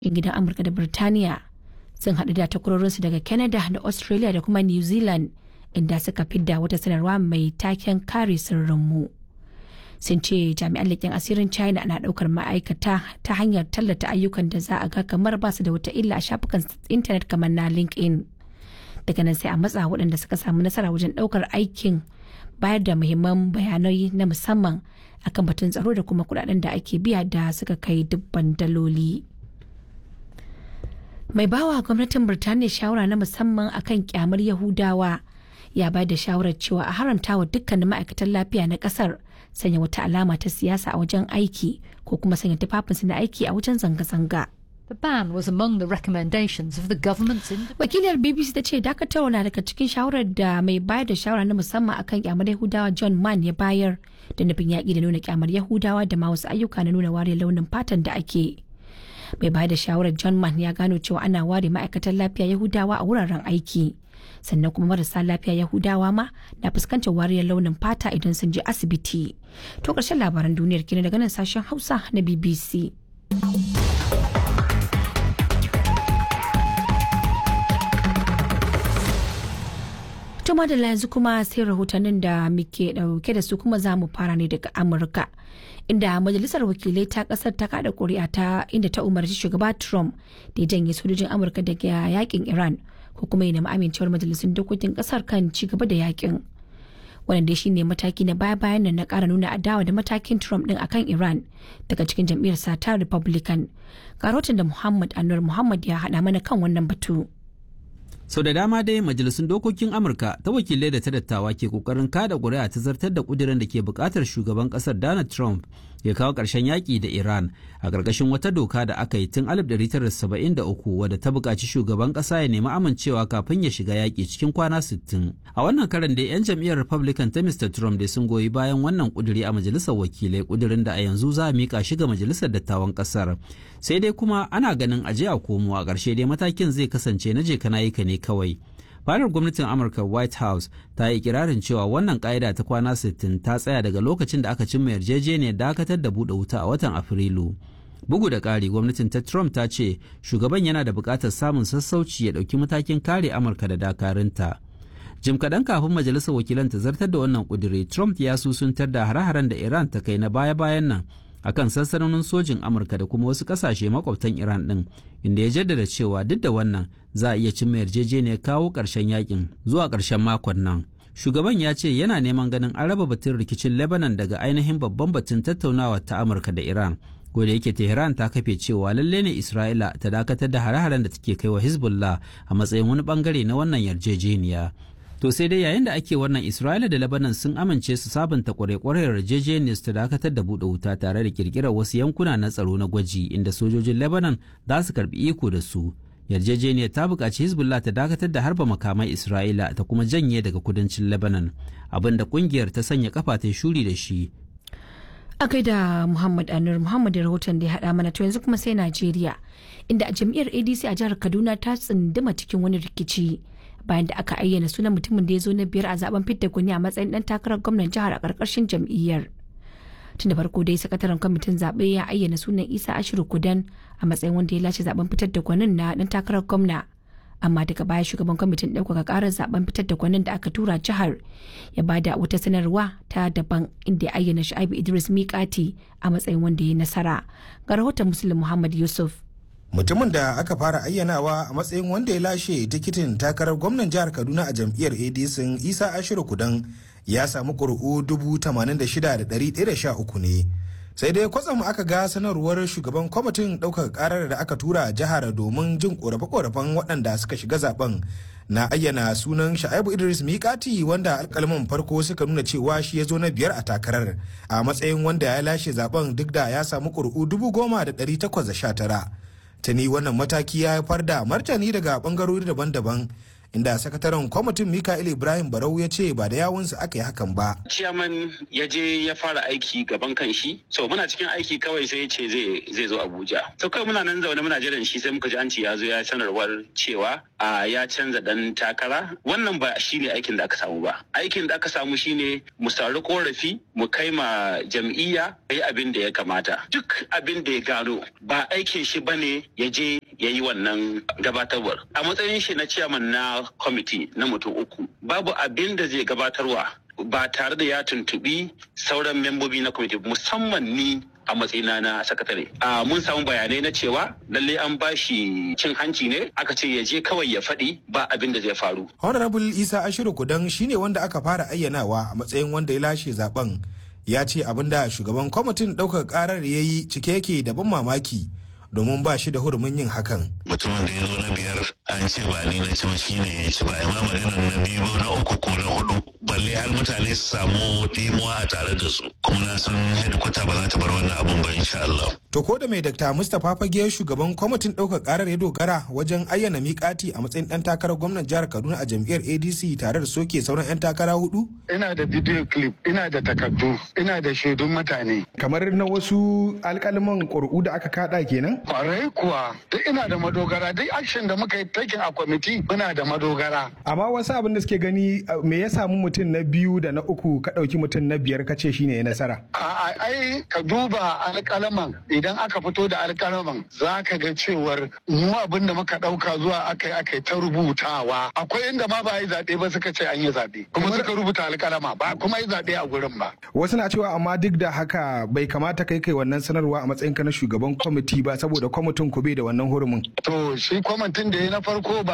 'yan gidan amurka da birtaniya sun haɗu da takwarorinsu daga canada da australia da kuma new zealand inda suka fidda wata sanarwa mai taken kare sirrinmu sun ce jami'an leƙen asirin china na ɗaukar ma'aikata ta hanyar tallata ayyukan da za a ga kamar ba su da wata illa a shafukan intanet kamar na linkedin daga nan sai a matsa waɗanda suka samu nasara wajen ɗaukar aikin bayar da muhimman bayanai na musamman akan batun tsaro da kuma kuɗaɗen da ake biya da suka kai dubban daloli. mai bawa gwamnatin birtaniya shawara na musamman akan kyamar yahudawa ya bayar da shawarar cewa a haramta wa dukkanin ma'aikatan lafiya na kasar sanya wata alama ta siyasa a wajen aiki ko kuma sanya tufafinsu na aiki a wajen zanga-zanga The ban was among the recommendations of the government's wakiliyar bbc ta ce dakatarwa na daga cikin shawarar da mai bayar da shawara na musamman akan kyamar yahudawa john mann ya bayar da nufin yaƙi da nuna kyamar yahudawa da ma wasu ayyuka na nuna ware launin fatan da ake mai bayar da shawarar john mann ya gano cewa ana ware ma'aikatan lafiya yahudawa a wuraren aiki sannan kuma marasa lafiya yahudawa ma na fuskantar wariyar launin fata idan sun je asibiti to ƙarshen labaran duniyar kenan daga nan sashen hausa na bbc Tuma da yanzu kuma sai rahotannin da muke dauke da su kuma za mu fara ne daga Amurka. Inda majalisar wakilai ta kasar ta kada kuri'a ta inda ta umarci shugaba Trump da ya janye sojojin Amurka daga yakin Iran ko kuma ya nemi amincewar majalisun dokokin kasar kan ci gaba da yakin. Wannan dai shine mataki na baya bayan nan na kara nuna adawa da matakin Trump din akan Iran daga cikin jam'iyyar sa ta Republican. Ga rahoton da Muhammad Anwar Muhammad ya haɗa mana kan wannan batu. sau da dama dai majalisun dokokin amurka ta wakilai da ta dattawa ke kokarin kada ƙuri'a ta zartar da ƙudurin da ke buƙatar shugaban ƙasar donald trump ya kawo ƙarshen yaƙi da iran a ƙarƙashin wata doka da aka yi tun 1973 wadda ta buƙaci shugaban ƙasa ya nemi amincewa kafin ya shiga yaƙi cikin kwana 60 a wannan karan dai 'yan jam'iyyar republican ta mr trump dai sun goyi bayan wannan ƙuduri a majalisar wakilai ƙudurin da a yanzu za a miƙa shi ga majalisar dattawan ƙasar sai dai kuma ana ganin aje a komo a ƙarshe dai matakin zai kasance na je kana yi ka ne kawai fadar gwamnatin amurka white house ta yi kirarin cewa wannan ka'ida ta kwana 60 ta tsaya daga lokacin da aka cimma yarjejeniyar dakatar da buɗe wuta a watan afrilu bugu da ƙari gwamnatin ta trump ta ce shugaban yana da buƙatar samun sassauci ya ɗauki matakin kare amurka da dakarunta jim kaɗan kafin majalisar wakilan ta zartar da wannan ƙudiri trump ya susuntar da hare-haren da iran ta kai na baya-bayan nan akan sansanonin sojin amurka da kuma wasu kasashe makwabtan iran din inda ya jaddada cewa duk da wannan za a iya cimma yarjejeniyar kawo ƙarshen yakin zuwa ƙarshen makon nan shugaban ya ce yana neman ganin an raba batun rikicin lebanon daga ainihin babban batun tattaunawa ta amurka da iran da yake tehran ta kafe cewa lalle ne isra'ila ta dakatar da hare-haren da take kai wa hezbollah a matsayin wani bangare na wannan yarjejeniya To sai dai yayin da ake wannan Isra'ila da Lebanon sun amince su sabunta kwarekwarar yarjejeniyar su ta dakatar da buɗe wuta tare da kirkirar wasu yankuna na tsaro na gwaji inda sojojin Lebanon za su karbi iko da su. Yarjejeniyar ta buƙaci Hezbollah ta dakatar da harba makamai Isra'ila ta kuma janye daga kudancin Lebanon abin da ƙungiyar ta sanya kafa ta shuri da shi. A da Muhammad Anur Muhammad da rahoton da ya haɗa mana to yanzu kuma sai Najeriya inda a jam'iyyar ADC a jihar Kaduna ta tsinduma cikin wani rikici. bayan da aka ayyana sunan mutumin da ya zo na biyar a zaben fidda gwani a matsayin dan takarar gwamnan jihar a karkashin jam'iyyar tun da farko dai sakataren kwamitin zaɓe ya ayyana sunan isa ashiru kudan a matsayin wanda ya lashe zaben fitar da gwanin na dan takarar gwamna amma daga baya shugaban kwamitin ɗaukaka ƙarar zaben fitar da gwanin da aka tura jihar ya bada wata sanarwa ta daban inda ya ayyana shu'aibu idris miƙati a matsayin wanda ya nasara ga rahoton muslim muhammad yusuf mutumin da aka fara ayyanawa a matsayin wanda ya lashe tikitin takarar gwamnan jihar kaduna a jam'iyyar adc isa ashiru kudan ya samu ƙuri'u 86,113 ne sai dai kwatsam aka ga sanarwar shugaban kwamitin ɗaukar ƙarar da aka tura jihar domin jin ƙorafe-ƙorafen waɗanda suka shiga zaben na ayyana sunan sha'ibu idris mikati wanda alkalman farko suka nuna cewa shi ya zo na biyar a takarar a matsayin wanda ya lashe zaben duk da ya samu ƙuri'u 10,819 tuni wannan mataki ya haifar da martani daga bangarori daban-daban inda sakataren kwamitin Mikael Ibrahim Barau ya ce ba da yawunsa aka yi hakan ba. Ciyaman ya je ya fara aiki gaban kan shi, so muna cikin aiki kawai sai ya ce zai zo Abuja. So kawai muna nan zaune muna jiran shi sai muka ji an ce ya zo ya sanarwar cewa a ya canza dan takara. Wannan ba shi ne aikin da aka samu ba. Aikin da aka samu shine mu sauri korafi mu kai ma jam'iyya yi abin da ya kamata. Duk abin da ya gano ba aikin shi bane ya je ya yi wannan gabatarwar. A matsayin shi na ciyaman na kwamiti na mutum uku babu abin da zai gabatarwa ba tare da ya tuntubi sauran membobi na kwamiti musamman ni a matsayina na sakatare. A mun samu bayanai na cewa lalle an bashi cin hanci ne aka ce ya je kawai ya faɗi ba abin da zai faru. Honorable Isa Ashiru Kudan shine wanda aka fara ayyanawa a matsayin wanda ya lashe zaben. Ya ce abin da shugaban kwamitin ɗaukar ƙarar ya yi cike yake da ban mamaki. domin ba shi da hurumin yin hakan. Mutumin da ya zo na biyar an ce ba ni na ci shi ne ya ci ba amma maganar na biyu na uku ko na hudu balle har mutane su samu dimuwa a tare da su kuma na san hedikwata ba za ta bar wannan abun ba insha Allah. To ko da mai Dr. Mustapha Fage shugaban kwamitin ɗaukar ƙarar ya dogara wajen ayyana miƙati a matsayin ɗan takarar gwamnan jihar Kaduna a jam'iyyar ADC tare da soke sauran 'yan takara hudu? Ina da video clip, ina da takardu, ina da shaidun mutane. Kamar na wasu alƙalman ƙuri'u da aka kaɗa kenan? Kwarai kuwa, duk ina da madogara, duk action da muka yi taking a kwamiti muna da madogara. Amma wasu abin da suke gani me ya samu mutum na biyu da na uku ka ɗauki mutum na biyar ka ce shine ya nasara. A ai ka duba alƙalaman idan aka fito da alƙalaman za ka ga cewar mu abin da muka ɗauka zuwa aka yi aka yi ta rubutawa. Akwai inda ma ba yi zaɓe ba suka ce an yi zaɓe. Kuma suka rubuta alƙalama ba kuma yi zaɓe a gurin ba. Wasu na cewa amma duk da haka bai kamata kai kai wannan sanarwa a matsayin ka na shugaban kwamiti ba saboda kwamitin ku bai da wannan hurumin. To shi kwamitin da ya na farko ba